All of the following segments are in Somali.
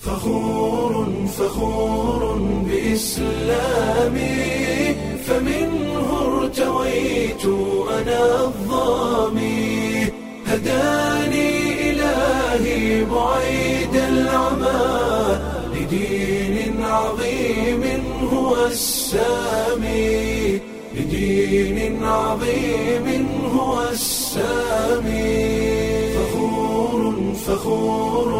فخور فخور بإسلامي فمنه ارتويت أنا الظامي هداني إلهي بعيد العمى لدين عظيم هو السامي لدين عظيم هو السامي فخور فخور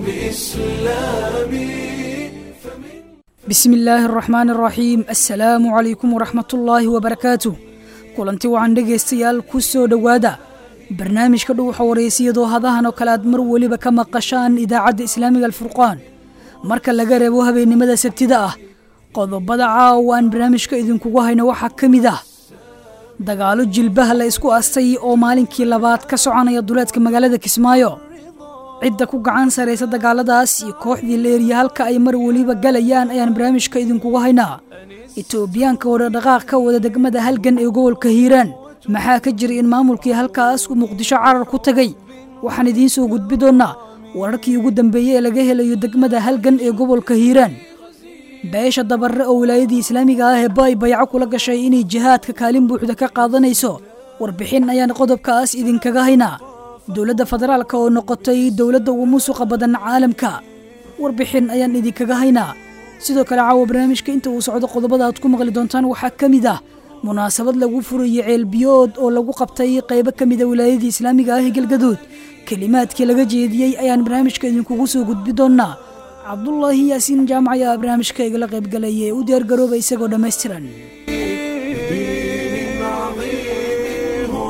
بإسلامي bismi illaahi araxmaan araxiim assalaamu calaykum waraxmatullaahi wabarakaatuh kulanti wacan dhegaystayaal ku soo dhowaada barnaamijka dhuuxa wareysiyadoo hadahan oo kale aad mar weliba ka maqashaan idaacadda islaamiga alfurqaan marka laga reebo habeennimada sabtida ah qodobada caawa aan barnaamijka idinkugu hayno waxaa ka mid ah dagaalo jilbaha la isku astay oo maalinkii labaad ka soconaya duleedka magaalada kismaayo cidda ku gacan saraysa dagaaladaas iyo kooxdii leeriya halka ay mar weliba galayaan ayaan barnaamijka idinkugu haynaa etoobiyaanka oo dhaqdhaqaaq ka wada degmada halgan ee gobolka hiiraan maxaa ka jira in maamulkii halkaas uu muqdisho carar ku tagay waxaan idiin soo gudbi doonnaa wararkii ugu dambeeyey ee laga helayo degmada halgan ee gobolka hiiraan beesha dabarre oo wilaayadii islaamiga ah ee baay bayco kula gashay inay jihaadka kaalin buuxda ka qaadanayso warbixin ayaan qodobkaas idinkaga haynaa dowladda federaalka oo noqotay dowladda ugu musuqa badan caalamka warbixin ayaan idinkaga haynaa sidoo kale caawa barnaamijka inta uu socdo qodobada aad ku maqli doontaan waxaa ka mid ah munaasabad lagu furayo ceelbiyood oo lagu qabtay qaybo ka mida wilaayadii islaamiga ah ee galgaduud kelimaadkii laga jeediyey ayaan barnaamijka idinkugu soo gudbi doonnaa cabdulaahi yaasiin jaamac ayaa barnaamijka igala qaybgalaya ee u diyaargarooba isagoo dhammaystiran دين عظيم هو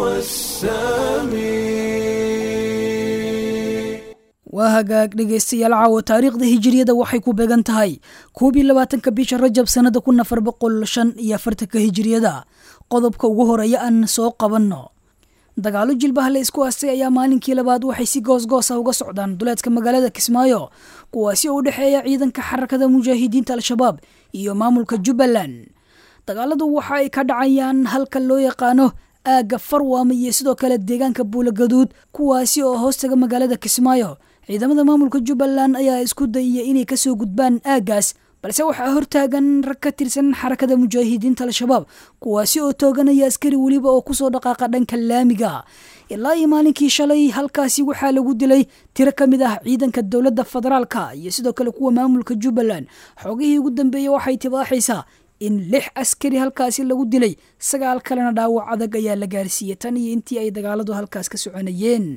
السامي waa hagaag dhegaystayaal caawa taariikhda hijiriyada waxay ku beegan tahay koob iyo labaatanka bisha rajab sannada kun afar boqol shan iyo afartanka hijiriyada qodobka ugu horeeya aan soo qabanno dagaalo jilbaha la isku astay ayaa maalinkii labaad waxay si goosgoos ah uga socdaan duleedka magaalada kismaayo kuwaasi oo u dhexeeya ciidanka xarakada mujaahidiinta al-shabaab iyo maamulka jubbaland dagaaladu waxa ay ka dhacayaan halka loo yaqaano aagga farwaama iyo sidoo kale deegaanka buulagaduud kuwaasi oo hoostaga magaalada kismaayo ciidamada maamulka jubbaland ayaa isku dayaya inay kasoo gudbaan aaggaas balse waxaa hortaagan rag ka tirsan xarakada mujaahidiinta al-shabaab kuwaasi oo tooganaya askari weliba oo kusoo dhaqaaqa dhanka laamiga ilaa iyo maalinkii shalay halkaasi waxaa lagu dilay tiro ka mid ah ciidanka dowladda federaalka iyo sidoo kale kuwa maamulka jubbaland xoogihii ugu dambeeyey waxay tibaaxaysaa in lix askari halkaasi lagu dilay sagaal kalena dhaawac adag ayaa la gaarsiiyey tan iyo intii ay dagaaladu halkaas ka soconayeen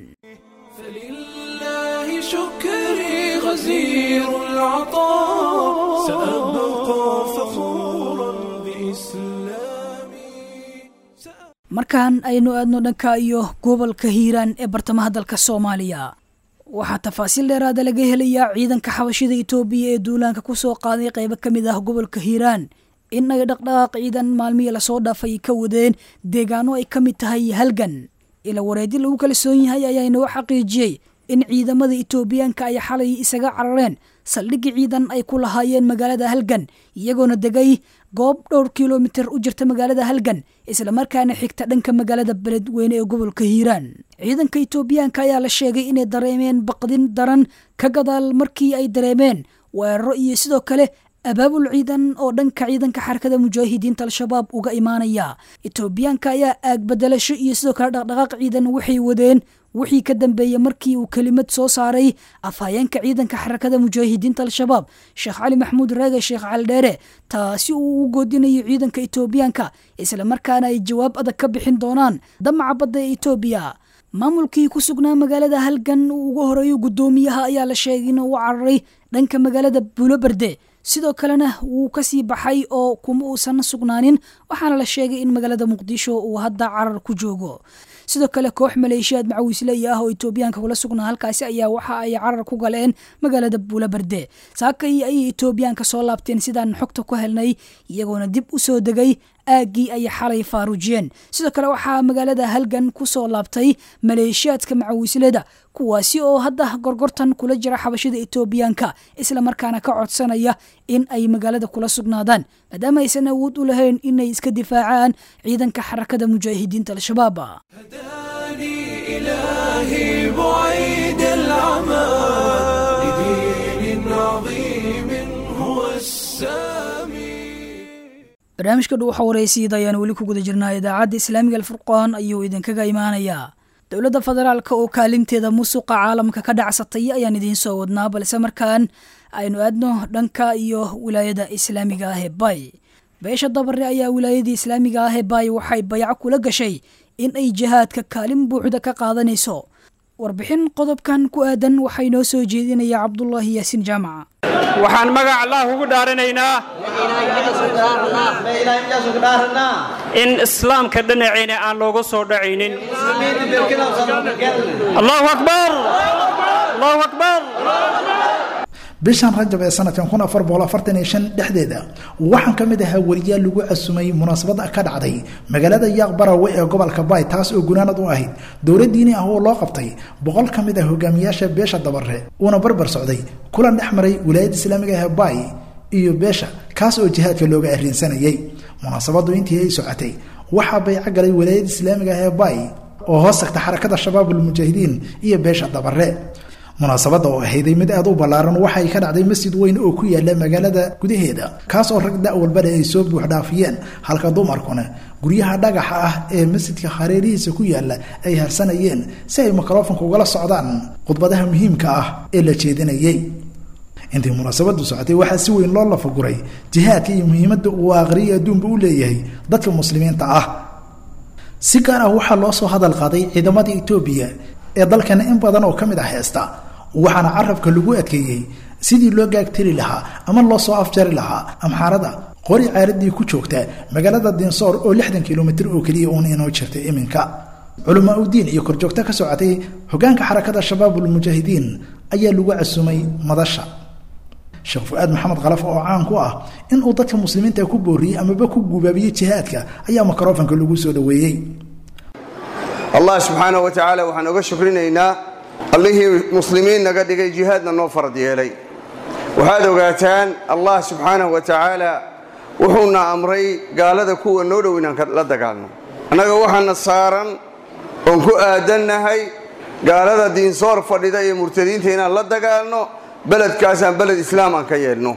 فلله شكري غزير العطاء سأبقى فخورا بإسلامي markaan aynu aadno dhanka iyo gobolka hiiraan ee bartamaha dalka soomaaliya waxaa tafaasiil dheeraada laga helayaa ciidanka xabashida itoobiya ee duulaanka ku soo qaaday qaybo ka mid ah gobolka hiiraan in ay dhaqdhaqaaq ciidan maalmihii lasoo dhaafay ka wadeen deegaano ay ka mid tahay halgan ila wareedi lagu kalsoon yahay ayaa inoo xaqiijiyey in ciidamada itoobiyaanka ay xalay isaga carareen saldhigii ciidan ay ku lahaayeen magaalada halgan iyagoona degay goob dhowr kilomitir u jirta magaalada halgan islamarkaana xigta dhanka magaalada beledweyne ee gobolka hiiraan ciidanka itoobiyaanka ayaa la sheegay inay dareemeen baqdin daran ka gadaal markii ay dareemeen weeraro iyo sidoo kale abaabul ciidan oo dhanka ciidanka xarakada mujaahidiinta al-shabaab uga imaanaya itoobiyaanka ayaa aag bedelasho iyo sidoo kale dhaqdhaqaaq ciidan waxay wadeen wixii ka dambeeyey markii uu kelimad soo saaray afhayeenka ciidanka xarakada mujaahidiinta al-shabaab sheekh cali maxamuud raage sheekh caldheere taasi uu ugu goodinayo ciidanka itoobiyaanka islamarkaana ay jawaab adag ka bixin doonaan damaca badda ee itoobiya maamulkii ku sugnaa magaalada halgan uu ugu horeeyo guddoomiyaha ayaa la sheegay inuu u cararay dhanka magaalada buuloberde sidoo kalena wuu kasii baxay oo kuma uusan sugnaanin waxaana la sheegay in magaalada muqdisho uu hadda carar ku joogo sidoo kale koox maleeshiyaad macawiisley ah oo itoobiyaanka kula sugnaa halkaasi ayaa waxa ay carar ku galeen magaalada buulaberde saakay ayay itoobiyaanka soo laabteen sidaan xogta ku helnay iyagoona dib u soo degay aaggii ay xalay faaruujiyeen sidoo kale waxaa magaalada halgan ku soo laabtay maleeshiyaadka macawiisleda kuwaasi oo hadda gorgortan kula jira xabashada itoobiyaanka islamarkaana ka codsanaya in ay magaalada kula sugnaadaan maadaama aysan awood u lahayn inay iska difaacaan ciidanka xarakada mujaahidiinta al-shabaab هداني إلهي بعيد العمى لدين عظيم هو السامي barnaamijka dhu waxa waraysiid ayaan weli ku guda jirnaa idaacadda islaamiga alfurqaan ayuu idinkaga imaanayaa dowladda federaalka oo kaalinteeda musuqa caalamka ka dhacsatay ayaan idiin soo wadnaa balse markaan aynu aadno dhanka iyo wilaayada islaamiga ah ee bay beesha dabare ayaa wilaayadii islaamiga ah ee bay waxay bayaco kula gashay in ay jihaadka kaalin buuxda ka qaadanayso warbixin qodobkan ku aadan waxay noo soo jeedinaya cabdulaahi yaasiin jaamaca waxaan magac allah ugu dhaaranaynaa in islaamka dhinaciina aan looga soo dhacaynin allahu akbar allahu akbar bishan rajab ee sanadkan kun afar boqol afartan iyo shan dhexdeeda waxaan ka mid ahaa weriyaal lagu casumay munaasabada ka dhacday magaalada yaaq barawe ee gobolka bay taas oo gunaanad u ahayd dowlad diini ah oo loo qabtay boqol ka mid ah hogaamiyaasha beesha dabare uuna barbar socday kulan dhex maray wilaayadda islaamiga ah bay iyo beesha kaas oo jihaadka looga arrinsanayay munaasabadu intii ay socotay waxaa bayco galay wilaayadda islaamiga ah ee bay oo hoos tagta xarakada shabaabulmujaahidiin iyo beesha dabare munaasabadda oo ahayday mid aad u ballaaran waxay ka dhacday masjid weyn oo ku yaala magaalada gudaheeda kaas oo rag da' walbale ay soo buuxdhaafiyeen halka dumarkuna guryaha dhagaxa ah ee masjidka hareerihiisa ku yaala ay harsanayeen si ay mikrofonka ugala socdaan khudbadaha muhiimka ah ee la jeedinayay intii munaasabadu socotay waxaa si weyn loo lafaguray jihaadka iyo muhiimadda uu aqriya adduunba u leeyahay dadka muslimiinta ah si gaar ah waxaa loo soo hadal qaaday ciidamada etoobiya ee dalkana in badan oo ka mid ah heesta waxaana carabka lagu adkeeyey sidii loo gaagtiri lahaa ama loo soo afjari lahaa amxaarada qori caaradii ku joogta magaalada dinsoor oo lixdan kilomitir oo keliya uun inoo jirtay iminka culamaa udiin iyo korjoogto ka socotay hogaanka xarakada shabaabulmujaahidiin ayaa lagu casumay madasha sheekh fu-aad maxamed khalaf oo caan ku ah inuu dadka muslimiinta ku booriyey amaba ku gubaabiyey jihaadka ayaa mikrofanka lagu soo dhoweeyey allah subxaanah wa tacaala waxaan oga shukrinaynaa allihii muslimiin naga dhigay jihaadna noo farad yeelay waxaad ogaataan allah subxaanahu wa tacaala wuxuuna amray gaalada kuwa noo dhow inaan la dagaalno annaga waxaana saaran oon ku aadannahay gaalada diinsoor fadhida iyo murtadiinta inaan la dagaalno beledkaasaan beled islaam aan ka yeelno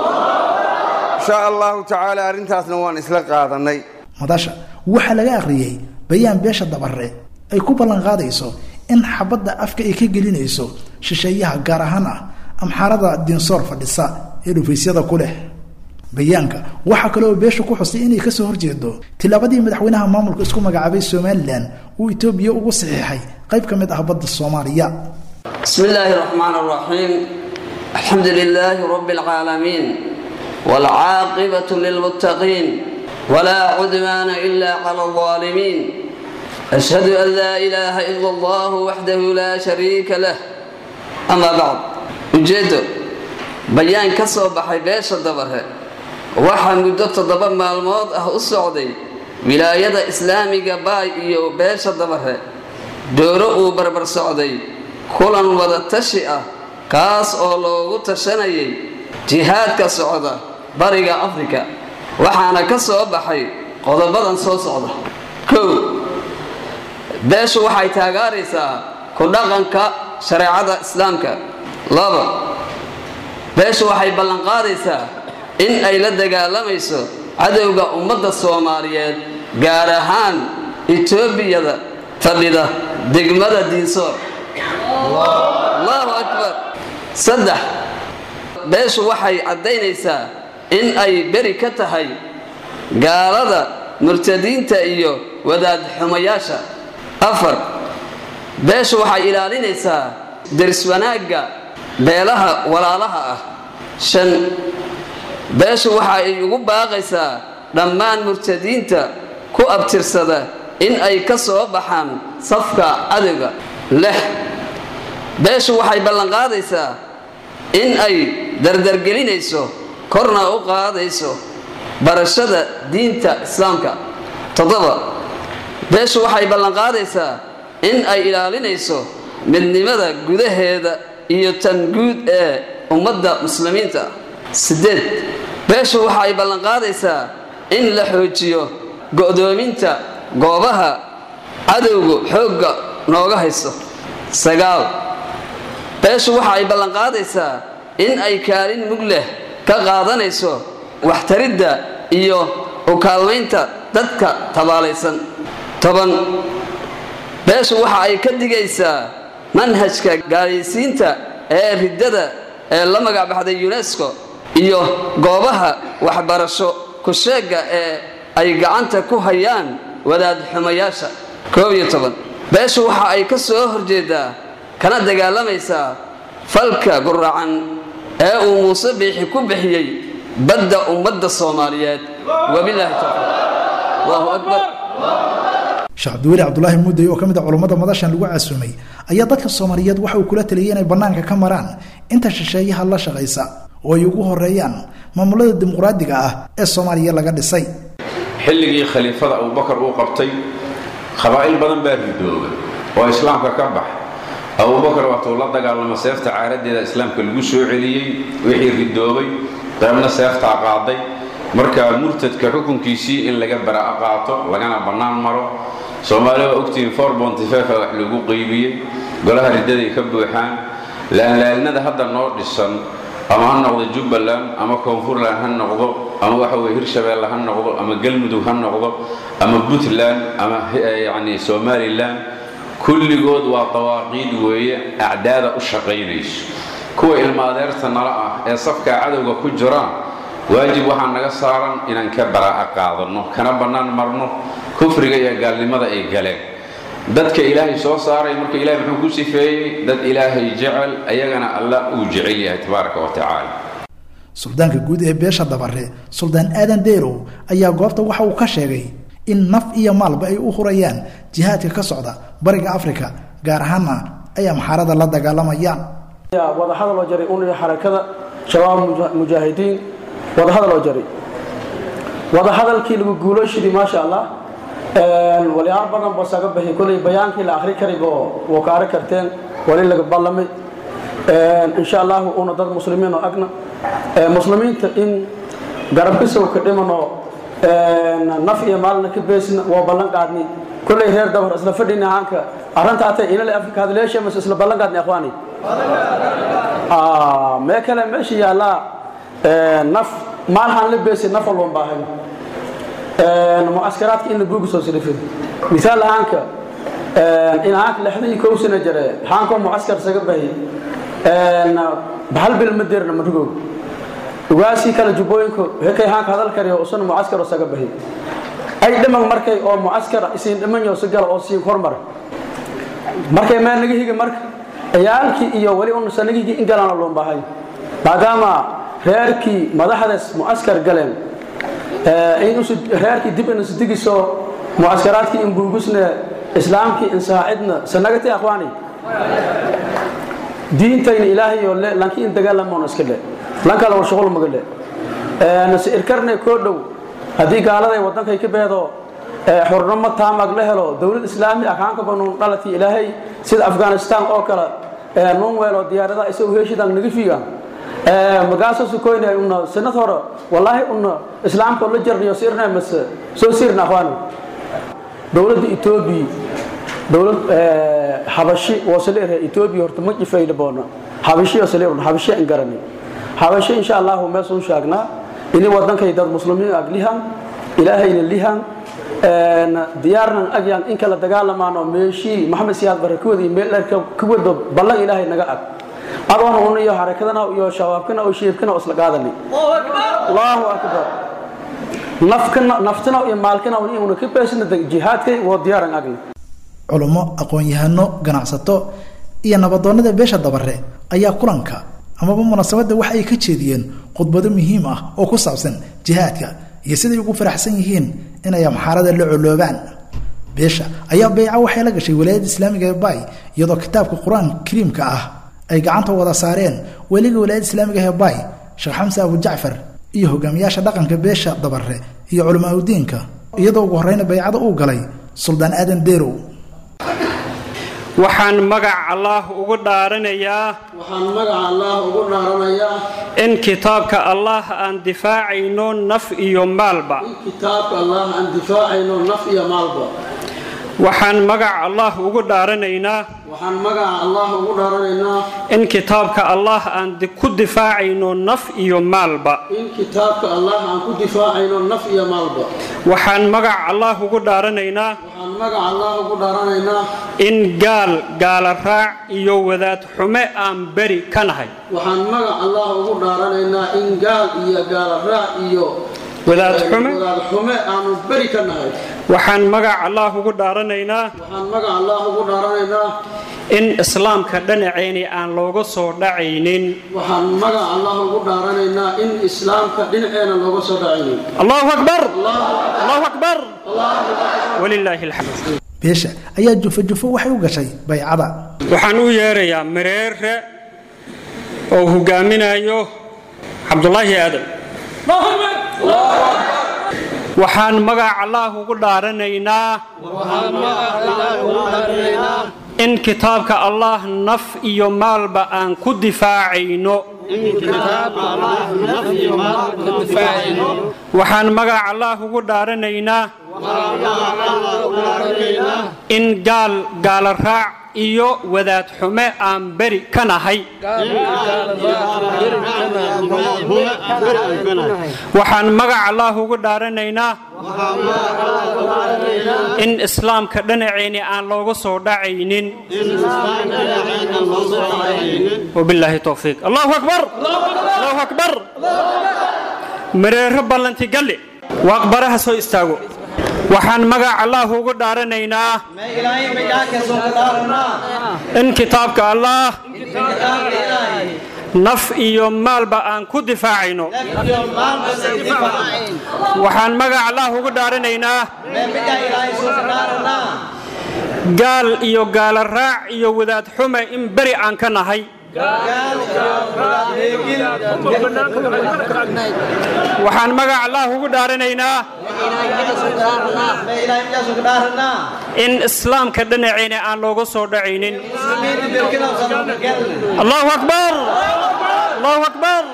insha allahu tacaala arrintaasna waan isla qaadannay madasha waxaa laga akhriyey bayaan beesha dabare ay ku ballan qaadayso in xabadda afka ay ka gelinayso shisheeyaha gaar ahaan ah amxaarada diinsoor fadhisa ee dhufaysyada ku leh bayaanka waxaa kale oo beesha ku xustay inay kasoo horjeedo tilaabadii madaxweynaha maamulka isku magacaabay somalilan uu etoobiya ugu saxiixay qayb ka mid ah badda soomaaliya بسم الله الرحمن الرحيم الحمد لله رب العالمين والعاقبة للمتقين ولا عدوان إلا على الظالمين أشهد أن لا إله إلا الله وحده لا شريك له أما بعد ujeedo bayaan ka soo baxay beesha dabare waxaa muddo toddoba maalmood ah u socday wilaayada islaamiga baay iyo beesha dabare dooro uu barbar socday kulan wada tashi ah kaas oo loogu tashanayay jihaadka socda bariga afrika waxaana ka soo baxay qodobadan soo socda kow beeshu waxay taagaaraysaa ku dhaqanka shareecada islaamka laba beeshu waxay ballanqaadaysaa in ay la dagaalamayso cadowga ummadda soomaaliyeed gaar ahaan etoobiyada fadhida degmada diinsoor allahu akbar saddex beeshu waxay caddaynaysaa in ay beri ka tahay gaalada murtadiinta iyo wadaad xumayaasha afar beeshu waxay ilaalinaysaa deris wanaagga beelaha walaalaha ah shan beeshu waxa ay ugu baaqaysaa dhammaan murtadiinta ku abtirsada in ay ka soo baxaan safka cadowga lix beeshu waxay ballanqaadaysaa in ay dardargelinayso korna u qaadayso barashada diinta islaamka toddoba beeshu waxay ballanqaadaysaa in ay ilaalinayso midnimada gudaheeda iyo tan guud ee ummadda muslimiinta siddeed beeshu waxay ballanqaadaysaa in la xoojiyo go'doominta goobaha cadowgu xoogga nooga haysto sagaal beeshu waxa ay ballanqaadaysaa in ay kaalin mug leh ka qaadanayso waxtaridda iyo u kaalmaynta dadka tabaalaysan toban beeshu waxa ay ka digaysaa manhajka gaalaysiinta ee riddada ee la magacbaxday unesco iyo goobaha waxbarasho ku-sheegga ee ay gacanta ku hayaan wadaad xumayaasha koob iyo toban beeshu waxa ay ka soo horjeedaa kana dagaalamaysaa falka guracan ee uu muuse biixi ku bixiyey badda ummadda soomaaliyeed wabilaahi tawfiiq allahu akbar sheekh cabdiweli cabdulaahi mudday oo ka mid a culummada madashan lagu casuumay ayaa dadka soomaaliyeed waxa uu kula taliyay inay bannaanka ka maraan inta shisheeyaha la shaqaysa oo ay ugu horeeyaan maamulada dimuqraadiga ah ee soomaaliya laga dhisay xilligii khaliifada abubakar uu qabtay qabaa'il badan baa ridooba oo islaamka ka bax abubakar waatuu la dagaalamo seefta caaradeeda islaamka lagu soo celiyey wixii ridoobay qaybna seeftaa qaaday marka murtadka xukunkiisii in laga baraa'a qaato lagana bannaan maro soomaaliya waa ogtihiin for bontifefa wax lagu qeybiyey golaha riddaday ka buuxaan laalaalnada hadda noo dhisan ama ha noqdo jubbaland ama koonfurland ha noqdo ama waxa weye hirshabeelle ha noqdo ama galmudug ha noqdo ama puntland ama yacni somalilan kulligood waa dawaaqiid weeye acdaada u shaqaynayso kuwa ilma adeerta nala ah ee safkaa cadowga ku jiraan waajib waxaa naga saaran inaan ka baraa'a qaadanno kana bannaan marno kufriga iyo gaalnimada ay galeen dadka ilaahay soo saaray marka ilahay muxuu ku sifeeyey dad ilaahay jecel ayagana allah uu jecel yahay tabaaraka wa tacaala suldaanka guud ee beesha dabare suldaan aadan deerow ayaa goobta waxa uu ka sheegay in naf iyo maalba ay u hurayaan jihaadka ka socda bariga afrika gaar ahaanna ay amxaarada la dagaalamayaan wadahadal oo jaray uniga xarakada shabaab mujaahidiin wadahadal oo jaray wadahadalkii lagu guulooshidii maasha allah walyaalo badan boo saga baxi kolay bayaankii la akhri karibo woo ka ari karteen wali laga ballamay insha allahu una dad muslimiin oo agna muslimiinta in garabkisow ka dhimano naf iyo maalna ka beesna waa ballan qaadnay kollay reer dabar isla fadhina haanka arrinta atay inale afrika hadleesha mas isla ballan qaadnay akhwaani mee kale meesha yaallaa naf maalhaan la beesay naf walban baahay mucaskaraadka in la buugi soo silifin misaal haanka in haanka lixdan iyo kow sano jare haankoo mucaskar saga bahi bahal bil ma deerna madhugow ugaasii kale jubbooyinku hekay haanka hadal kariyo usana mucaskaro saga bahi ay dhiman markay oo mucaskara isiin dhimanyo si gala oo siin hormar markay meel naga higi marka ciyaalkii iyo weli un sanagigii in galana loon baahay maadaama reerkii madaxdaas mucaskar galeen in reerkii dib in isdigiso mucaskaraadkii in buugusne islaamkii in saacidna sanagati akhwaani diintayna ilaahayo le lankii in dagaalamoon iska le lankala war shuqul maga le nase irkarne koo dhow haddii gaaladay waddankay ka beedo xurnimo taamag la helo dowlad islaami ah kaanka banuun dhalatii ilaahay sida afghanistan oo kale nuun weelo diyaaradaha isagoo heeshidan naga fiigan magaaso sukoyne una sanad hore wallaahi una islaamka la jarniyo sirna mase soo sirna akhwaani dowladda etoobiya dowlad habashi wasaleere etoobiya horta ma jifayna boona habashi wasaleer habashi an garani habashi insha allahu meesun shaagnaa ini wadankay dad muslimiin ag lihan ilaahayna lihan diyaarnan agyan in kala dagaalamaano meeshii maxamed siyaad bare kuwadii meel dherka ka wado ballan ilaahay naga ag adoona una iyo xarakadana iyo shabaabkana oo shiibkana oo isla qaadani allahu akbar nafkana naftana iyo maalkana una ka beesna jihaadkay waa diyaaran agni culummo aqoon-yahano ganacsato iyo nabadoonnada beesha dabare ayaa kulanka amaba munaasabadda waxa ay ka jeediyeen khudbado muhiim ah oo ku saabsan jihaadka iyo siday ugu faraxsan yihiin inay amxaarada la coloobaan beesha ayaa beyca waxay la gashay walaayadda islaamiga ee bay iyadoo kitaabka qur-aan kariimka ah ay gacanta wada saareen weliga walaayadda islaamiga ee bay sheekh xamse abu jacfar iyo hogaamiyaasha dhaqanka beesha dabare iyo culamaa udiinka iyadoo ugu horreyna baycada uu galay suldaan aadan deerow waxaan magac allaah ugu dhaaranayaa waxaan magaca allah ugu dhaaranayaa in kitaabka allaah aan difaacayno naf iyo maalba in kitaabka allah aan difaacayno naf iyo maalba waxaan magac allah ugu dhaaranaynaa waxaan magaca allah ugu dhaaranaynaa in kitaabka allah aan di- ku difaacayno naf iyo maalba in kitaabka allah aan ku difaacayno naf iyo maalba waxaan magac allah ugu dhaaranaynaa waxaan magaca allah ugu dhaaranaynaa in gaal gaala raac iyo wadaad xume aan beri ka nahay waxaan magac allah ugu dhaaranaynaa in gaal iyo gaala raac iyo Wadaad xume? wadaad xume aanu beri ka nahay waxaan magac allah ugu dhaaranaynaa waxaan magac allah ugu dhaaranaynaa in islaamka dhinaceeni aan looga soo dhacaynin waxaan magac allah ugu dhaaranaynaa in islaamka dhinaceena looga soo dhacaynin allahu akbar allahu akbar walilaahi alxamd beesha ayaa jufo jufo waxay u gashay baycada waxaan u yeerayaa mareere oo hogaaminayo cabdulaahi aadan waxaan magac allah ugu dhaaranaynaa in kitaabka allah naf iyo maalba aan ku difaacayno waxaan magac allah ugu dhaaranaynaa in gaal gaala raac iyo wadaad xume aan beri ka nahay waxaan magac allah ugu dhaaranaynaa in islaamka dhinaceeni aan looga soo dhacaynin wabilaahi towfiiq allahu akbar allahu akbar mareero ballanti galle waaqbaraha soo istaago waxaan magac allah ugu dhaaranaynaa in kitaabka allah naf iyo maalba aan ku difaacayno waxaan magac allah ugu dhaaranaynaa gaal iyo gaala raac iyo wadaad xume in beri aan ka nahay waxaan magac allah ugu dhaaranaynaa in islaamka dhinaceena aan looga soo dhacaynin allahu akbar allahu akbar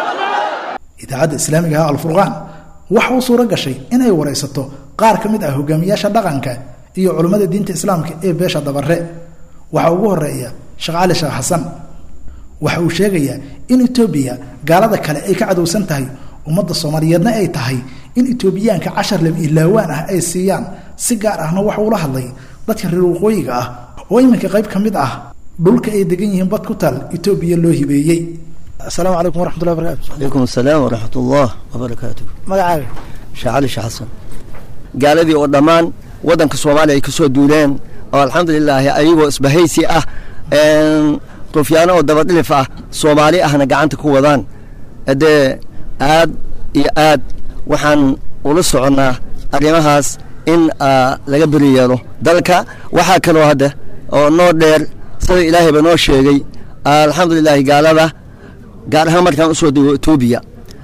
idaacadda islaamiga ah alfurqaan waxa uu suuro gashay inay waraysato qaar ka mid ah hogaamiyaasha dhaqanka iyo culummada diinta islaamka ee beesha dabare waxaa ugu horeeya sheekh cali sheekh xasan waxa uu sheegayaa in etoobiya gaalada kale ay ka cadowsan tahay ummadda soomaaliyeedna ay tahay in etoobiyaanka cashar lem ilaawaan ah ay siiyaan si gaar ahna waxa uula hadlay dadka reer waqooyiga ah oo iminka qayb ka mid ah dhulka ay degan yihiin bad ku taal etoobiya loo hibeeyey asalaamu calaykum waraxmatullahi barakatu عليكم السلام ورحمة الله وبركاته magacaaga sheekh cali sheekh xasan gaaladii oo dhammaan waddanka soomaaliya ay ka soo duuleen oo alxamdulilaahi ayagoo isbahaysi ah een, rufyaano oo dabadhilif ah soomaali ahna gacanta ku wadaan dee aad iyo aad waxaan ula soconnaa arrimahaas in ah, laga beri yeelo dalka waxaa kaloo hadda oo noo dheer sida ilaahayba noo sheegay alxamdulilaahi gaalada gaar ahaan markaan usoo dego etoobiya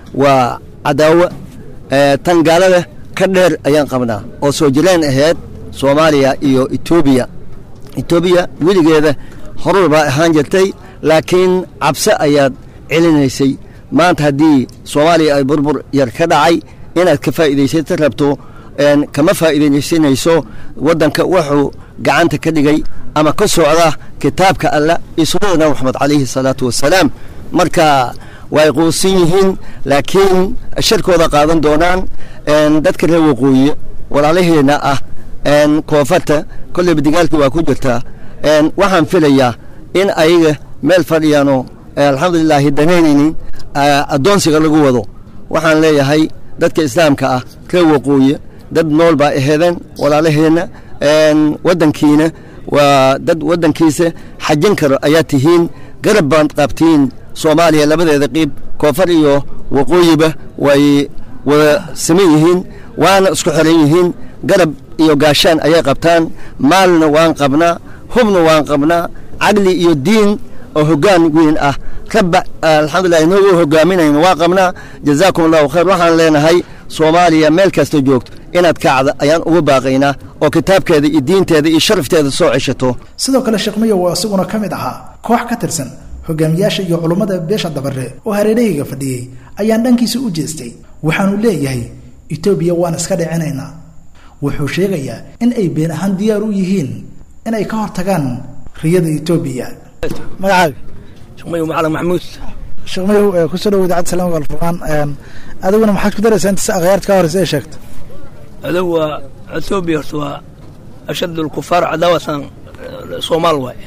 waa cadaawo ee, tan gaalada ka dheer ayaan qabnaa oo soo jireen ahayd soomaaliya iyo etoobiya etoobiya weligeeda horur baa ahaan jirtay laakiin cabse ayaad celinaysay maanta haddii soomaaliya ay burbur yar ka dhacay inaad ka faa'iidaysata rabto een, kama faa'iidaysanayso waddanka wuxuu gacanta ka dhigay ama ka socda kitaabka alla iyo sunnada nabi maxamed calayhi salaatu wasalaam marka way quusan yihiin laakiin sharkooda qaadan doonaan een, dadka reer waqooyi walaalaheenna ah een, koonfarta kolleyba digaalkii waa ku jirtaa een, waxaan filayaa in ayaga meel fadhiyaanoo alxamdulilaahi danaynaynin ah, addoonsiga lagu wado waxaan leeyahay dadka islaamka ah reer waqooyi dad nool baa aheedeen walaalaheenna een, waddankiina waa dad waddankiisa xajin karo ayaa tihiin garab baad qabtiin soomaaliya labadeeda qiib koonfur iyo waqooyiba way wada saman yihiin waana isku xiran yihiin garab iyo gaashaan ayay qabtaan maalna waan qabnaa hubna waan qabnaa caqli iyo diin oo hoggaan weyn ah rabba alxamdulilah inagoo hogaaminayno waan qabnaa jazaakum allahu khayr waxaan leenahay soomaaliya meel kasta joogto inaad kacda ayaan ugu baaqaynaa oo kitaabkeeda iyo diinteeda iyo sharafteeda soo ceshato sidoo kale sheekh mayo waa isaguna ka mid ahaa koox ka tirsan hogaamiyaasha iyo culummada beesha dabare oo hareerahayga fadhiyey ayaan dhankiisa u jeestay waxaanu leeyahay etoobiya waan iska dhicinaynaa wuxuu sheegayaa in ay been ahaan diyaar u yihiin in ay ka hortagaan riyada etoobiya magacaaga shaqmayo macalin maxamuud sheekmayow kusoo dhawo idaacadda salaamka alfurqaan adiguna maxaad ku daraysaa inta akhyaarta ka horeysa ay sheegto adow waa etoobiya horta waa ashad alkufaar cadaawatan soomaal waay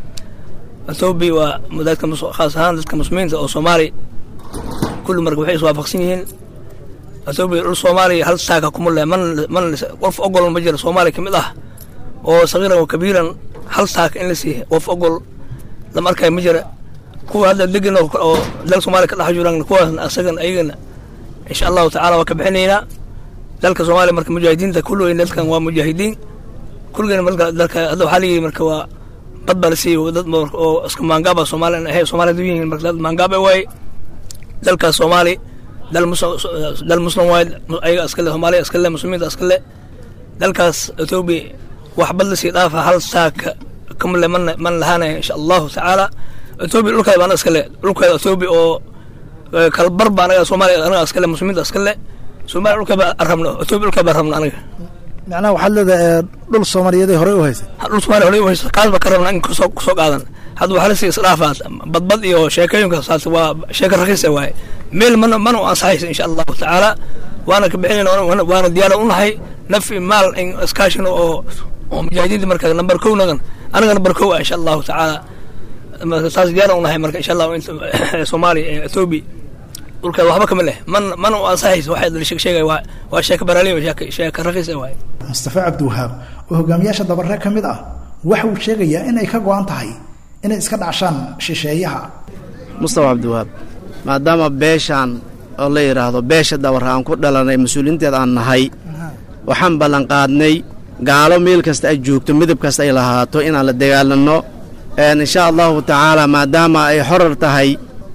etoobiya waa dadka khaas ahaan dadka muslimiinta oo soomaali kulli marka waxay iswaafaqsan yihiin etoobiya dhul soomaaliya hal saaka kuma leh man man qof ogol ma jira soomaaliya ka mid ah oo sagiiran oo kabiiran hal saaka in la siiya qof ogol lama arkayo ma jira kuwa hadda degan oo dalka soomaaliya ka dhex jiraan kuwaasna asagan ayagana insha allahu tacaala waa ka bixinaynaa dalka soomaaliya marka mujaahidiinta kulligoyn dalkan waa mujaahidiin kulligeen marka dalka hadda waxaa layidhi marka waa dad baa la siiyey dad oo iska maangaaba soomaaliya ahay soomaaliya du yihiin marka dad maangaaba waaye dalkaas soomaali dal muslim dal muslim waaye ayaga iskale soomaaliya iskale muslimiinta iskale dalkaas etoobiya wax bad la sii dhaafa hal saaka kamale man man lahaanaya insha allahu tacaala etoobiya dhulkeeda baa iskale dhulkeeda etoobiya oo kalbar baa anaga soomaaliya anaga iskale muslimiinta iskale soomaaliya dhulkeeda baa rabno etoobiya dhulkeeda baa rabno anaga macnaha waxaad leedahay dhul soomaaliyeed horey u haysay dhul soomaaliya horey u haysa kaas baa ka rabnaa in kusoo kusoo qaadan hadda waxaa lasii isdhaafaa badbad iyo sheekooyinka saas waa sheeko rakiisa waaye meel mana mana u ansaxaysa insha allahu tacaala waana ka bixinayna waana diyaara u nahay naf i maal in iskaashino oo oo mujaahidiinta marka number kow nagan anaga number kow ah insha allahu tacaala marka saas diyaara u nahay marka insha allahu soomaaliya ee etoobiya dhulkeeda waxba kama leh man mana u ansaxaysa waxay sheegay waa waa sheeko baraaliyo sheeko rakiisa waaye mustafa cabdiwahaab oo hogaamiyaasha dabare ka mid ah waxa uu sheegayaa inay ka go-an tahay inay iska dhacshaan shisheeyaha mustafa cabdiwahaab maadaama beeshaan oo la yidhaahdo beesha dabare aan ku dhalanay mas-uuliinteed aan nahay waxaan ballanqaadnay gaalo meel kasta ay joogto midab kasta ay lahaato inaan la dagaalanno insha allahu tacaala maadaama ay xorar tahay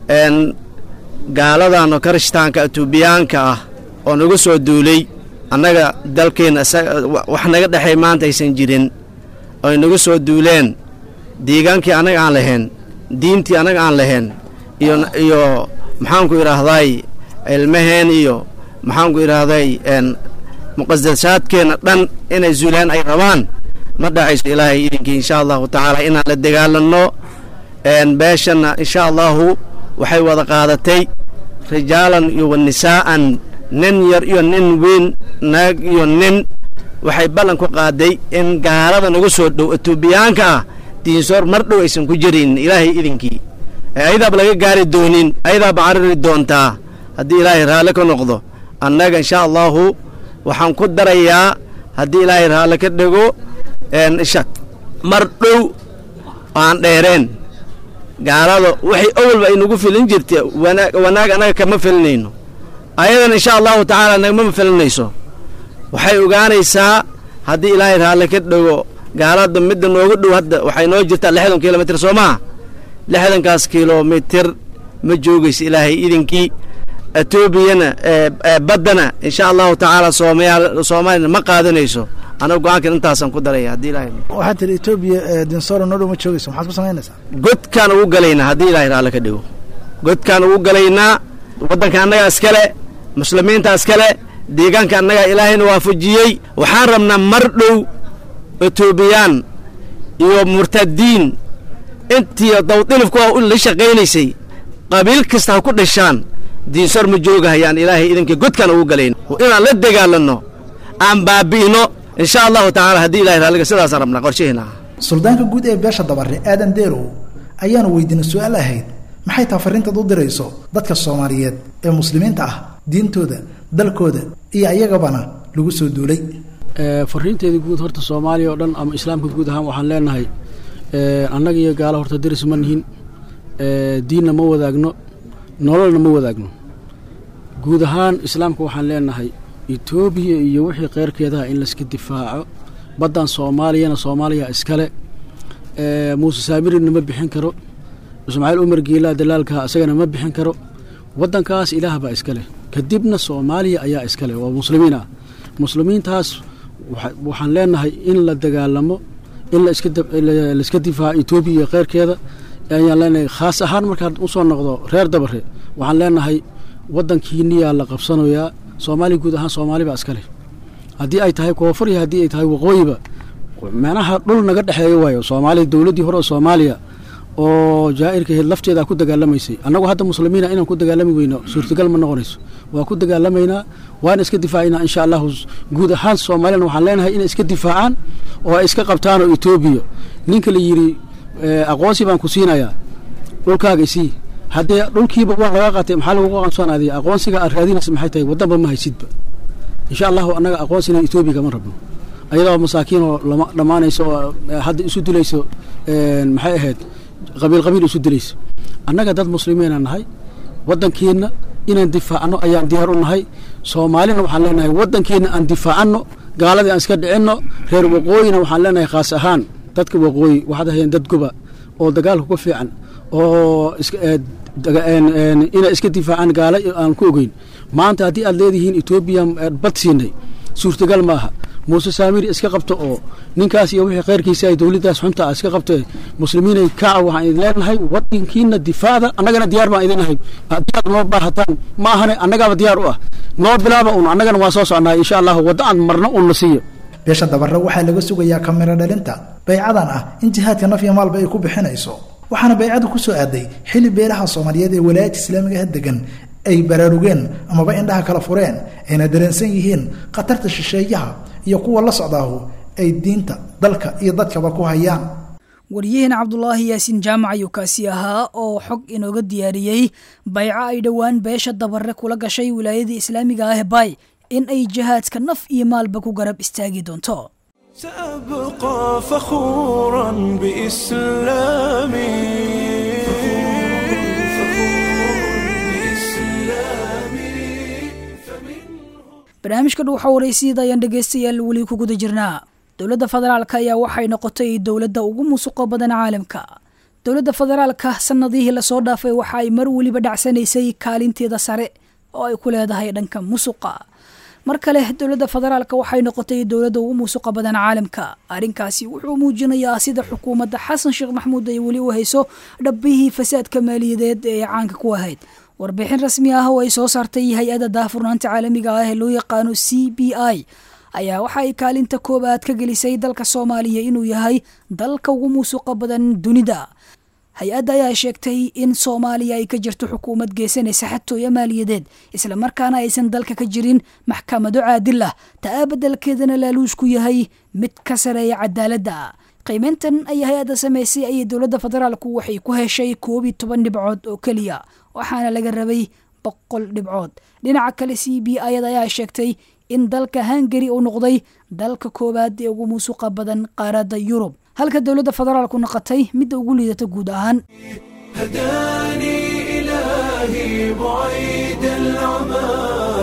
gaaladan oo karishtaanka etoobiyaanka ah oo nagu soo duulay annaga dalkeenna wax naga dhexay maanta aysan jirin oy nagu soo duuleen deegaankii annaga aan lahayn diintii annaga aan lahayn iyo iyo maxaanku idhaahday ilmaheen iyo maxaanku idhaahday muqadasaadkeenna dhan inay zuulaan ay rabaan ma dhacayso ilaahay idinkii insha allahu tacaala inaan la dagaalanno beeshanna insha allahu waxay wada qaadatay rijaalan iyo wanisaa'an nin yar iyo nin weyn naag iyo nin waxay ballan ku qaaday in gaalada nagu soo dhow etoobiyaanka ah diinsoor mar dhow aysan ku jirin ilaahay idinkii ayadaaba laga gaari doonin ayadaaba cariri doontaa haddii ilaahay raalle ka noqdo annaga insha allahu waxaan ku darayaa haddii ilaahay raalle ka dhego mar dhow aan dheereen gaalada waxay awalba ay nagu filin jirta wanaag annaga kama filinayno ayadana insha allahu tacaala nagmama filinayso waxay ogaanaysaa haddii ilaahay raalle ka dhego gaalada midda noogu dhow hadda waxay noo jirtaa lixdan kilomitr soo maa lixdankaas kilomitir ma joogaysa ilaahay idinkii etoobiyana baddana insha allahu tacaala soomaalina ma qaadanayso anaga go-aankan intaasaan ku daraya haddii ilahay waxaad tiri etoobiya dinsoro noo dhow ma joogayso maxaad ku samaynaysaa godkaan ugu galaynaa haddii ilaahay raalle ka dhigo godkaan ugu galaynaa waddanka annagaa iskale muslimiinta iskale deegaanka annagaa ilaahayna waafajiyey waxaan rabnaa mar dhow etoobiyaan iyo murtadiin intii dawdilifku la shaqaynaysay qabiil kasta ha ku dhashaan diinsor ma joogahayaan ilaahay idinkii godkaan ugu galayn inaan la dagaalanno aan baabi'ino insha allahu tacaala haddii ilahay raalliga sidaasaan rabnaa qorshaheena suldaanka guud ee beesha dabare aadan deerow ayaanu weydiinay su-aal ahayd maxay taha farrintaad u dirayso dadka soomaaliyeed ee muslimiinta ah diintooda dalkooda iyo ayagabana lagu soo duulay fariinteeda guud horta soomaaliya oo dhan ama islaamka guud ahaan waxaan leenahay annaga iyo gaalo horta daris ma nihin diinna ma wadaagno nololna ma wadaagno guud ahaan islaamka waxaan leenahay etoobiya iyo wixii keyrkeedaha in layska difaaco baddan soomaaliyana soomaaliya iskale muuse saamirina ma bixin karo ismaaciil umar giilaa dalaalka isagana ma bixin karo waddankaas ilaah baa iskale kadibna soomaaliya ayaa iskale waa muslimiin ah muslimiintaas waxaan leenahay in la dagaalamo in laiska difaaco etoobiya iyo keyrkeeda ayaan leenahay khaas ahaan markaan usoo noqdo reer dabare waxaan leenahay waddankiiniyaa la qabsanayaa soomaaliya guud ahaan soomaali baa iskale haddii ay tahay koonfur iyo haddii ay tahay waqooyiba meelaha dhul naga dhexeeyo waayo soomaaliya dowladdii hore oo soomaaliya oo jaa'irka ahayd lafteeda ku dagaalamaysay annagu hadda muslimiina inaan ku dagaalami weyno suurtagal ma noqonayso waa ku dagaalamaynaa waana iska difaacaynaa insha allahu guud ahaan soomaaliyana waxaan leenahay inay iska difaacaan oo ay iska qabtaan oo etoobiya ninka la yidhi aqoonsi baan ku siinayaa dhulkaaga isii haddee dhulkiiba waa laga qaatay maxaa lagu aqoonsanaaday aqoonsiga aad raadinaysa maxay tahay waddanba ma haysidba insha allahu annaga aqoonsina etoobiya kama rabno ayadoo masaakiin oo lama dhammaanayso oo hadda isu dilayso maxay ahayd qabiil qabiil isu dilayso annaga dad muslimiina nahay waddankeenna inaan difaacno ayaan diyaar u nahay soomaalina waxaan leenahay waddankeenna aan difaacanno gaaladii aan iska dhicinno reer waqooyina waxaan leenahay khaas ahaan dadka waqooyi waxaad ahayeen dad goba oo dagaalka ku fiican oo inay iska difaacaan gaala aan ku ogeyn maanta haddii aad leedihiin etoobiya bad siinay suurtagal ma aha muuse saamiri iska qabto oo ninkaas iyo wixii khayrkiisa ay dowladdaas xunta ah iska qabtee muslimiinay kaca waxaan idin leenahay waddankiina difaacda annagana diyaar baan idin ahay haddii aad noo baahataan ma ahane annagaaba diyaar u ah noo bilaaba un annagana waa soo socnaa insha allahu wadda aan marno un na siiyo beesha dabarre waxaa laga sugayaa kamiro dhalinta baycadan ah in jihaadka naf iyo maalba ay ku bixinayso waxaana baycadu ku soo aaday xili beelaha soomaaliyeed ee walaayadka islaamigaha degan ay baraarugeen amaba indhaha kala fureen ayna dareensan yihiin khatarta shisheeyaha iyo kuwa la socdaahu ay diinta dalka iyo dadkaba ku hayaan waryaheena cabdulaahi yaasiin jaamac ayuu kaasi ahaa oo xog inooga diyaariyey bayco ay dhowaan beesha dabarre kula gashay wilaayadii islaamiga ah baay in ay jihaadka naf iyo maalba ku garab istaagi doonto سأبقى فخورا بإسلامي barnaamijka dhuuxa waraysyada ayaan dhegaystayaal weli ku guda jirnaa dowladda federaalka ayaa waxay noqotay dowladda ugu musuqa badan caalamka dowladda federaalka sanadihii lasoo dhaafay waxa ay mar weliba dhacsanaysay kaalinteeda sare oo ay ku leedahay dhanka musuqa mar kale dowladda federaalka waxay noqotay dowladda ugu musuqa badan caalamka arrinkaasi wuxuu muujinayaa sida xukuumadda xasan sheekh maxamuud ay weli u hayso dhabbihii fasaadka maaliyadeed ee caanka ku ahayd warbixin rasmi ah oo ay soo saartay hay-adda daahfurnaanta caalamiga ah ee loo yaqaano c b i ayaa waxa ay kaalinta koobaad ka gelisay dalka soomaaliya inuu yahay dalka ugu musuqa badan dunida hay-adda ayaa sheegtay in soomaaliya ay ka jirto xukuumad geysanaysa xatooyo maaliyadeed islamarkaana aysan dalka ka jirin maxkamado caadil ah taa beddelkeedana laaluushku yahay mid ka sareeya cadaaladda qiimeyntan ay hay-adda samaysay ayay dowladda federaalku waxay ku heshay koob iyo toban dhibcood oo keliya waxaana laga rabay boqol dhibcood dhinaca kale c b ayada ayaa sheegtay in dalka hungari uu noqday dalka koowaad ee ugu musuqa badan qaaradda yurub halka dowladda federaalku noqotay midda ugu liidata guud ahaan هداني إلهي بعيد العمى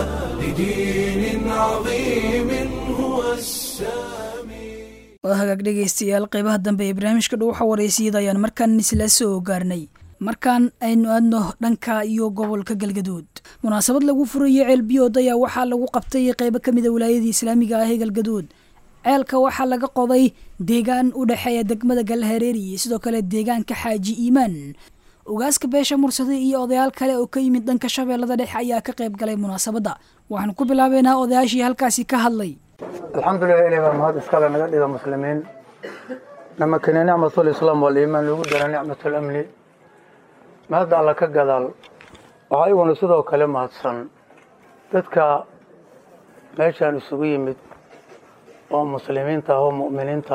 لدين عظيم هو السامي waa hagaag dhegaystayaal qeybaha dambe ee barnaamijka dhuuxa waraysiyada ayaan markaan isla soo gaarnay markaan aynu aadno dhanka iyo gobolka galgaduud munaasabad lagu furayo ceelbiyood ayaa waxaa lagu qabtay qeybo ka mida wilaayadii islaamiga ah ee galgaduud ceelka waxaa laga qoday deegaan u dhexeeya degmada galhareeri iyo sidoo kale deegaanka xaaji iimaan ogaaska beesha mursade iyo odayaal kale oo ka yimid dhanka shabeellada dhexe ayaa ka qayb galay munaasabadda waxaan ku bilaabeynaa odayaashii halkaasi ka hadlay alxamdulilah ilahi baa mahad iskale naga dhiga muslimiin namakene nicmatulislaam waliimaan lagu dara nicmatulamni mahadda alla ka gadaal waxaa iguna sidoo kale mahadsan dadka meeshaan isugu yimid oo muslimiinta ah oo mu'miniinta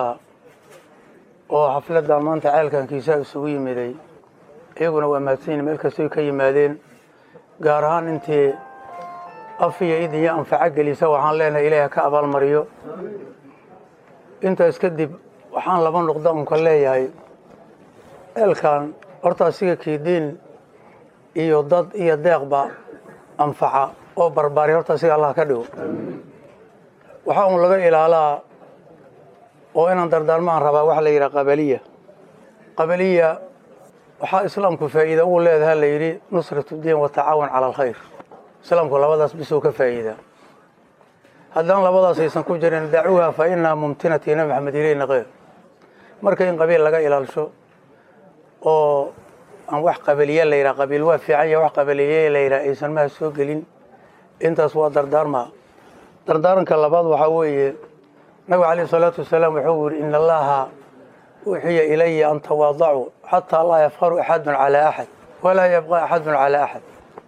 oo xafladdan maanta ceelkankiisa isugu yimiday iyaguna waa mahadsan yihin meel kastoy ka yimaadeen gaar ahaan intii af iyo idin iyo anfaco gelisa waxaan leenahay ilaahi ka abaalmariyo intaas kadib waxaan laba nuqda unka leeyahay ceelkan horta asiga kiidiin iyo dad iyo deeqba anfaca oo barbaari horta asiga allah ka dhigo waxaa un laga ilaalaa oo inaan dardaarmaan rabaa waxa la yidhaha qabaliya qabaliya waxaa islaamku faa'iida ugu leedaha la yidhi nusratu diin wa tacaawun cala alkhayr islaamku labadaas bisuu ka faa'iidaa haddaan labadaas aysan ku jirin dacuuha fa inaa mumtinati nabi maxamed ileyna keyr marka in qabiil laga ilaalsho oo aan wax qabaliye la yidhaha qabiil waa fiican ya wax qabaliye la yidhaha aysan maha soo gelin intaas waa dardaarmaa dardaaranka labaad waxaa weeye nabiga calayhi salaatu wasalaam wuxuu yidhi ina allaha uxiya ilaya an tawaadacuu xataa laa yafqaru axadun calaa axad walaa yabqa axadun calaa axad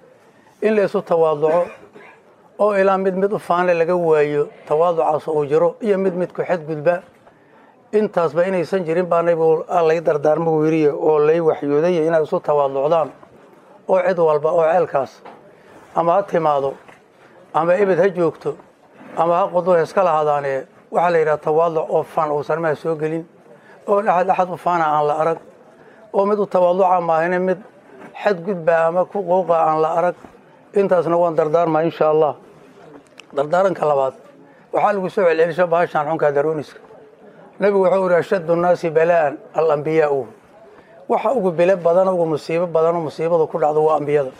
in la isu tawaaduco oo ilaa mid mid u faanle laga waayo tawaaducaas uu jiro iyo mid midku xadgudba intaasba inaysan jirin baa nabigu lay dardaarmagu yiriye oo lay waxyooday inaad isu tawaaducdaan oo cid walba oo ceelkaas ama ha timaado ama ebed ha joogto ama ha qudur iska lahadaanee waxaa la yidhaha tawaaduc oo fan uusan maha soo gelin oo axad axad u faana aan la arag oo mid u tawaaduca maahine mid xadgudba ama ku quuqa aan la arag intaasna waan dardaarmaa insha allah dardaaranka labaad waxaa lagu soo celcelisha bahashaan xunkaa darooniska nebigu wuxuu yidhi ashaddu nnaasi balaa'an alambiyaau waxa ugu bile badan ugu musiibo badanoo musiibada ku dhacdo waa ambiyada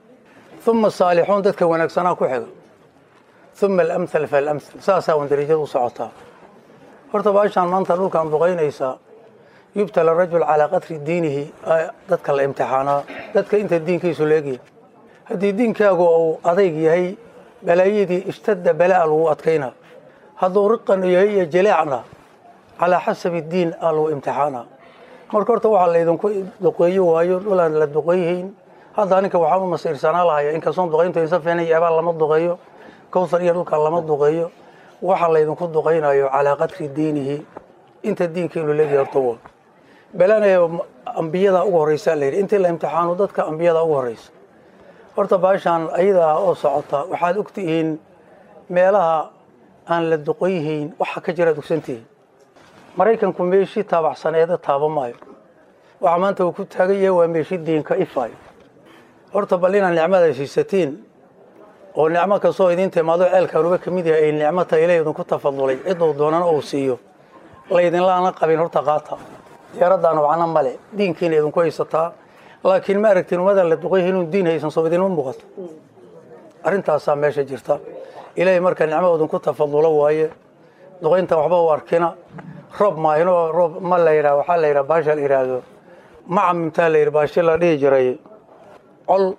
uma saalixuun dadka wanaagsanaa ku xiga uma alamhal faalamhal saasaa wan darajada u socotaa horta baashaan maanta dhulkan duqaynaysaa yubtala rajul calaa qadri diinihi dadka la imtixaanaa dadka inta diinkiisu leegyahay haddii diinkaagu uu adayg yahay balaayadii ishtadda balaa lagu adkaynaa hadduu riqan yahay iyo jaleecna calaa xasabi diin aa lagu imtixaanaa marka horta waxaa laydinku duqeeyo waayo dhulaan la duqeeyhayn hadda aninka waxaan u masiirsanaa lahaya inkastoon duqayntu insa fiicnay eebaan lama duqeeyo kowsar iyo dhulkan lama duqeeyo waxa laydinku duqaynayo calaa qadri diinihi inta diinkiinu leegyahay horta waa balana ambiyada ugu horreysa la yidhi intii la imtixaano dadka ambiyada ugu horreysa horta baashaan ayadaa oo socota waxaad ogtihiin meelaha aan la duqeyhayn waxa ka jiraad ogsantihiin maraykanku meeshii taabacsaneeda taaba maayo waxa maanta uu ku taagan yahay waa meeshi diinka ifaayo horta bal inaad nicmada siisatiin oo nicmo kastoo idiin timaado ceelkaanuba ka mid yahay ay nicmata ila idinku tafadulay ciduu doonana uu siiyo laydinlaana qabin horta qaata diyaaraddaana wacna male diinkiina idinku haysataa laakiin ma aragtiin ummadan la duqay inuu diin haysan soo idinma muuqato arrintaasaa meesha jirta ilaahay marka nicmo idinku tafadulo waaye duqaynta waxba u arkina roob maahino roob ma la yidhaha waxaa la yidhaha baasha la yidhaahdo macamimtaa la yidhi baashi la dhihi jiray col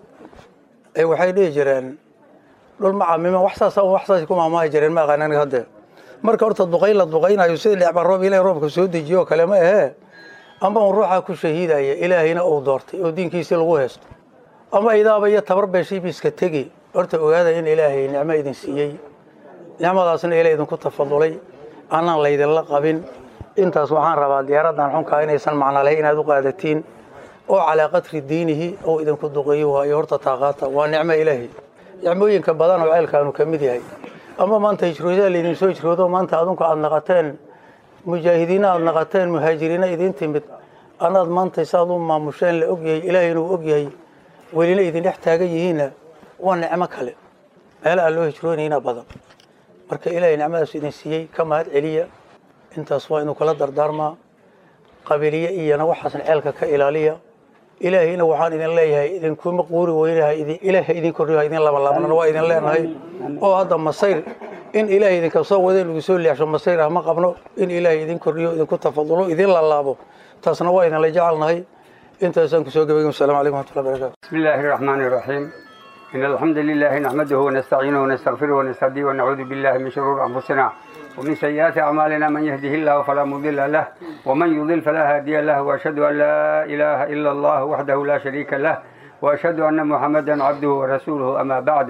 ay waxay dhihi jireen dhul macamima wax saas wax saas ku maamaahi jireen ma aqaan aniga hadde marka horta duqayn la duqaynayo sida dhicba roob ilaahay roobka soo dejiyo oo kale ma ahee amba un ruuxaa ku shahiidaya ilaahayna uu doortay oo diinkiisii lagu haysto ama idaaba iyo tabar beeshiiba iska tegi horta ogaada in ilaahay nicmo idin siiyey nicmadaasna ilaa idinku tafadulay annaan laydinla qabin intaas waxaan rabaa diyaaraddan xunkaa inaysan macno lahayn inaad u qaadatiin oo calaa qadri diinihi oo idinku duqeeyo waayo horta taaqaata waa nicmo ilaahay nicmooyinka badan oo ceelkaanu ka mid yahay ama maanta hijroodaa laydin soo hijroodo maanta adunku aada naqateen mujaahidiina aada naqateen muhaajiriina idiin timid anaad maanta saad u maamusheen la ogyahay ilaahayna uu ogyahay welina idin dhex taagan yihiinna waa nicmo kale meel aan loo hijroonayna badan marka ilaahay nicmadaas idin siiyey ka mahad celiya intaas waa inuu kala dardaarmaa qabiliye iyana waxaasna ceelka ka ilaaliya ilaahayna waxaan idin leeyahay idinkuma quuri weynahay ilaahay idin kordhiyo idin labanlaabnan waa idin leenahay oo hadda masayr in ilaahay idinka soo wada lagu soo leexsho masayr ah ma qabno in ilaahay idin kordhiyo idinku tafadulo idin lalaabo taasna waa idinla jecelnahay intaasaan kusoo gabagay wasalaamu calaykum waraxmatullahi barakatu بسم الله الرحمن الرحيم إن الحمد لله نحمده ونستعينه ونستغفره ونستهديه ونعوذ بالله من شرور أنفسنا ومن سيئات أعمالنا من يهده الله فلا مضل له ومن يضل فلا هادي له وأشهد أن لا إله إلا الله وحده لا شريك له وأشهد أن محمدا عبده ورسوله أما بعد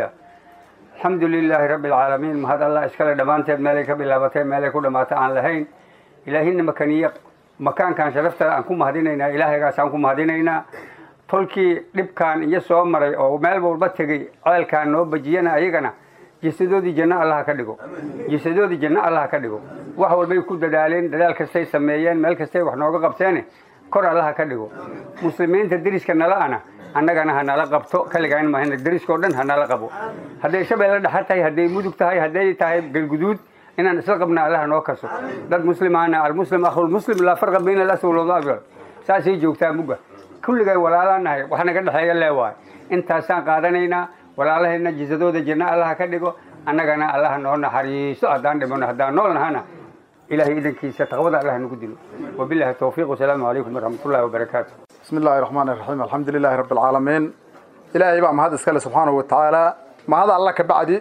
الحمد لله رب العالمين ما هذا الله إسكال دمانتين مالك بلابتين مالك ودمات عن لهين إلهين مكانية مكان كان شرفت أنكم مهدينينا إلهي قاسانكم مهدينينا tolkii dhibkan iyo soo maray oo meel walba tegey ceelkaan noo bajiyana ayagana jisadoodii janno allaha ka dhigo jisadoodii janno allaha ka dhigo wax walbay ku dadaaleen dadaal kastay sameeyeen meel kastay wax nooga qabteene kor allaha ka dhigo muslimiinta deriska nala-ana annagana ha nala qabto kaligaan mahayna deriskao dhan ha nala qabo hadday shabeelle dhexar tahay hadday mudug tahay hadday tahay galguduud inaan isla qabna allaha noo kaso dad muslimaana almuslim akhulmuslim laa farqa bayna alaswal walabyad saasay joogtaa mugga kulligay walaalaanahay wax naga dhexeeya leewaay intaasaan qaadanaynaa walaalahayna jisadooda janno allaha ka dhigo annagana allaha noo naxariiso haddaan dhimano haddaan nool nahana ilahay idankiisa taqwada allah nagu dilo wabillahi towfiiq wasalaamu calaykum waraxmatullahi wabarakaatu بسم الله الرحمن الرحيم الحمد لله رب العالمين إلهي بقى مهد اسكالي سبحانه وتعالى مهد الله كبعدي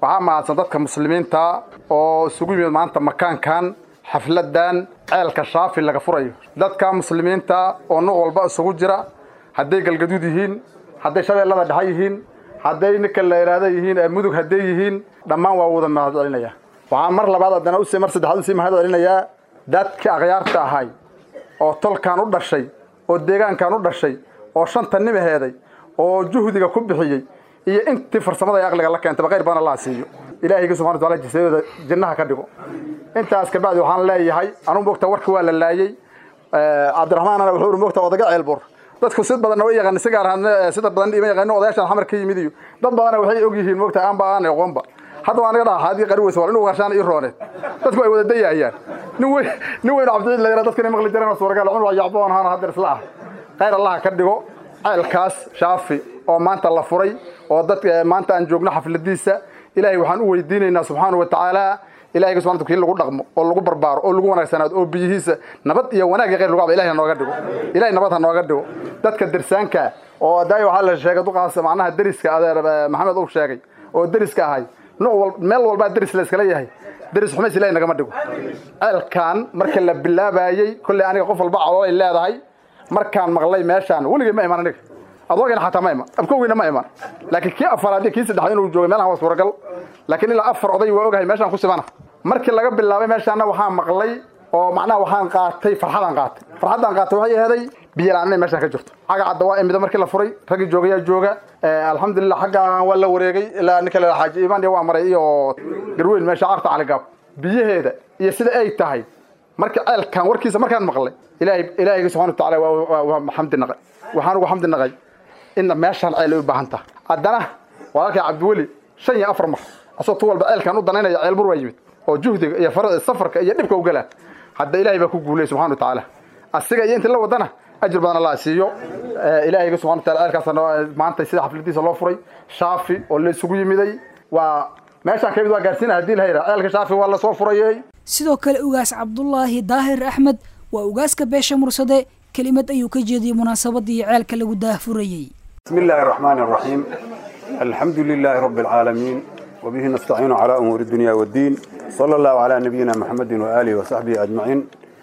waxaa mahadsan dadka muslimiinta oo isugu yimid maanta makaankan xafladan ceelka shaafi laga furayo dadka muslimiinta oo nuuc walba isugu jira hadday galgaduud yihiin hadday shabeellada dhexe yihiin hadday ninka la idhaahda yihiin mudug hadday yihiin dhammaan waa wada mahad celinaya waxaan mar labaad haddana usii mar saddexaad usii mahad celinayaa dadka akhyaarta ahay oo tolkan u dhashay oo deegaankan u dhashay oo shanta nimaheeday oo juhdiga ku bixiyey iyo intii farsamada iyo aqliga la keentaba khayr badan allah siiyo ilaahayga subxana wataala jisadooda jannaha ka dhigo intaas kabacdi waxaan leeyahay anugu moogta warka waa la laayey cabdiraxmaanana wuxuu uri moogta odaga ceelbur dadku sid badanna way yaqaan si gaar ahaan sida badan ima yaqaano odayaashan xamar ka yimid iyo dad badana waxay og yihiin moogta aanba aan aqoonba hadda waan naga dhaha haadii qari weysa waa inuu garshaan ii rooneed dadku ay wada dayayaan nin weyn nin weyn cabdiciid la yara dadkan ay maqli jireen suuragal cunur yacboon ahaan hadda isla ah khayr allah ka dhigo ceelkaas shaafi oo maanta la furay oo dadka maanta aan joogno xafladiisa ilaahay waxaan u weydiinaynaa subxaana wa tacaala ilahay subxana kii lagu dhaqmo oo lagu barbaaro oo lagu wanaagsanaado oo biyihiisa nabad iyo wanaag iyo khayr lagu cabo ilahay ha nooga dhigo ilahay nabad ha nooga dhigo dadka dersaanka oo daay waxaa la sheegay duqaas macnaha deriska adeer maxamed uu sheegay oo deriska ahay nooc wal meel walbaa deris la iskala yahay deris xumays ilahay nagama dhigo ceelkan marka la bilaabayey kolley aniga qof walba caloolay leedahay markaan maqlay meeshaan weligay ma iman aniga adoogayna xataa ma iman abkowgeyna ma iman laakiin kii afaraad iyo kii saddexaad inuu joogay meelahan waa suuragal laakiin ilaa afar oday waa ogahay meeshaan ku simana markii laga bilaabay meeshaana waxaan maqlay oo macnaha waxaan qaatay farxadaan qaatay farxaddaan qaatay waxay aheeday biyalaan inay meeshaan ka jirto xagga cadda waa imida markii la furay raggii joogayaa jooga alxamdulilah xaggaan waa la wareegay ilaa ninka la xaaji imaan waa maray iyo garweyn meesha carta caligaab biyaheeda iyo sida ay tahay marka ceelkan warkiisa markaan maqlay ilaahay ilaahayga subxana watacaala waa xamdi naqay waxaan ugu xamdi naqay in meeshaan ceel ay u baahan tahay haddana walaalkay cabdiweli shan iyo afar mar asoo tu walba ceelkan u danaynaya ceelbur waa yimid oo juhdiga iyo safarka iyo dhibka u galaa hadda ilaahay baa ku guulay subxana watacaala asiga iyo intii la wadana ajir badan allah siiyo ilaahayga subxana wataala ceelkaas maanta sida xafladiisa loo furay shaafi oo la isugu yimiday waa meeshaan kamid waa gaarsiina haddii la hayra ceelka shaafi waa lasoo furayey sidoo kale ugaas cabdulaahi daahir axmed waa ugaaska beesha mursade kelimad ayuu ka jeediyey munaasabadii ceelka lagu daahfurayey بسم الله الرحمن الرحيم الحمد لله رب العالمين وبه نستعين على أمور الدنيا والدين صلى الله على نبينا محمد وآله وصحبه أجمعين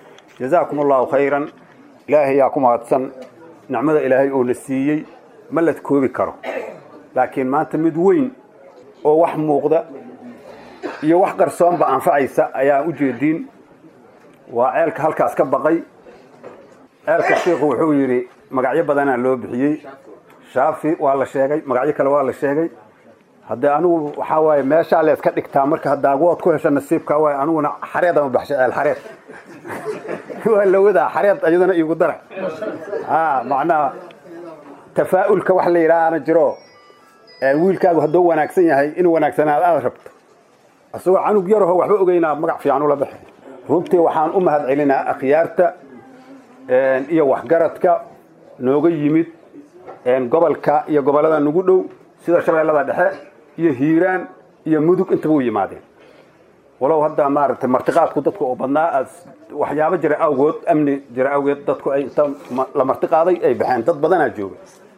جزاكم الله خيرا إلهي ياكم هاتسن نعمة إلهي أولسيي ملت كوبي كرو لكن ما أنت مدوين أو وح موقدة iyo wax qarsoon ba anfacaysa ayaa u jeedin waa ceelka halkaas ka baqay ceelka sheekhu wuxuu yidhi magacyo badanaa loo bixiyey shaafi waa la sheegay magacyo kale waa la sheegay haddee anigu waxaa waaye meeshaa la iska dhigtaa marka hadaagood ku hesha nasiibka waay aniguna xareed ama baxshay ceel xareed waa la wadaa xareed iyadana iigu dara ha macnaha tafaa'ulka wax la yidhaahana jiro wiilkaagu hadduu wanaagsan yahay inuu wanaagsanaado aad rabto isagoo canug yaraho waxba ogeynaa magac fiican ula baxay runtii waxaan u mahad celinaa akhyaarta iyo waxgaradka nooga yimid gobolka iyo gobollada nagu dhow sida shabeellada dhexe iyo hiiraan iyo mudug intaba u yimaadeen walow hadda maaragtay martiqaadku dadku oo badnaa aad waxyaabo jira awgood amni jira awgeed dadku ay inta la martiqaaday ay baxeen dad badanaa jooga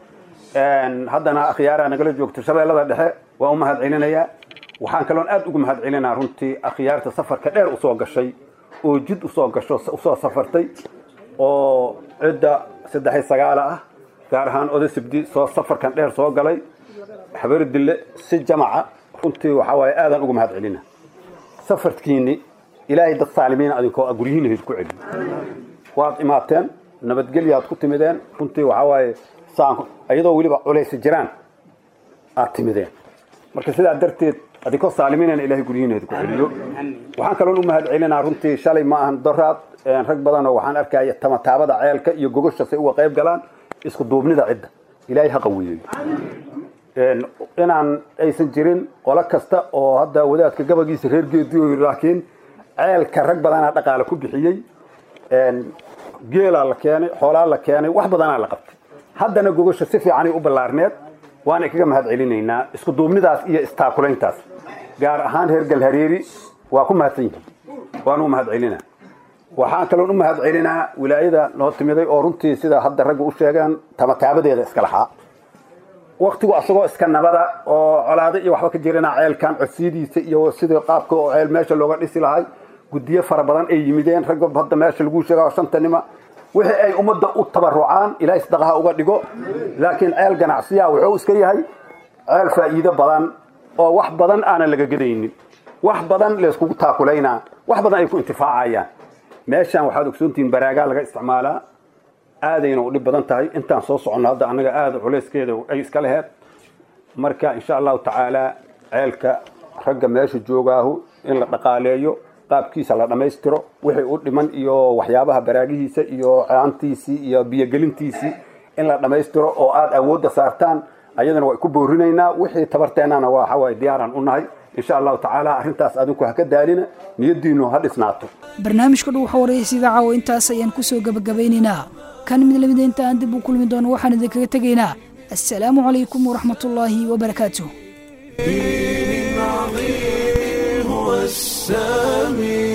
haddana akhyaaraa nagala joogto shabeellada dhexe waa u mahad celinayaa waxaan kaloon aad ugu mahad celinaa runtii akhyaarta safarka dheer usoo gashay oo jid usoo gasho usoo safartay oo cidda saddex iyo sagaala ah gaar ahaan oda sibdi soo safarkan dheer soo galay xabari dille si jamaca runtii waxaa waaye aadaan ugu mahad celina safarkiini ilaahay dad saalimiina adinkoo guryihiina idinku celiyo waad imaateen nabadgelyaad ku timideen runtii waxaa waaye saan iyadoo weliba culaysi jiraan aad timideen marka sidaa darteed adinkoo saalimiinana ilaahay guryihiina idinku celiyo waxaan kaloon u mahad celinaa runtii shalay ma ahan doraad rag badanoo waxaan arkaya tamataabada ceelka iyo gogosha say uga qayb galaan isku duubnida cidda ilaahay ha qawiyeeyo inaan aysan jirin qolo kasta oo hadda wadaadka gabagiisa reer geediyo laakiin ceelka rag badanaa dhaqaale ku bixiyey geelaa la keenay xoolaa la keenay wax badanaa la qabtay haddana gogosha si fiicanay u ballaarneed waana kaga mahad celinaynaa isku duubnidaas iyo istaakulayntaas gaar ahaan reer galhareeri waa ku mahadsan yihiin waan u mahad celinaa waxaan kaloon u mahad celinaa wilaayada noo timiday oo runtii sida hadda ragga u sheegaan tamataabadeeda iska lahaa waktigu asagoo iska nabada oo colaado iyo waxba ka jirana ceelkan codsiyadiisa iyo sidii qaabka oo ceel meesha looga dhisi lahay guddiyo fara badan ay yimideen ragga hadda meesha lagu sheega shanta nima wixii ay ummadda u tabarucaan ilaahay sadaqaha uga dhigo laakiin ceel ganacsiya wuxuu iska yahay ceel faa'iido badan oo wax badan aanan laga gedaynin wax badan layskugu taakulaynaa wax badan ay ku intifaacayaan meeshan waxaad ogsoontihiin baraagaa laga isticmaalaa aadayna u dhib badan tahay intaan soo soconno hadda annaga aada culayskeeda ay iska laheed marka insha allahu tacaala ceelka ragga meesha joogaahu in la dhaqaaleeyo qaabkiisa la dhammaystiro wixii u dhiman iyo waxyaabaha baraagihiisa iyo caantiisii iyo biyogelintiisii in la dhammaystiro oo aada awoodda saartaan ayadana waa ku boorinaynaa wixii tabarteennana waa waxawaaye diyaaraan u nahay insha allahu tacaala arrintaas adinku ha ka daalina niyaddiinu ha dhisnaato barnaamijka dhow xawareys idaacawo intaas ayaan kusoo gabagabeynaynaa kan mid lamida inta aan dib u kulmi doono waxaan idinkaga tegaynaa assalaamu calaykum waraxmatullaahi wabarakaatuh دين عظيم هو السامي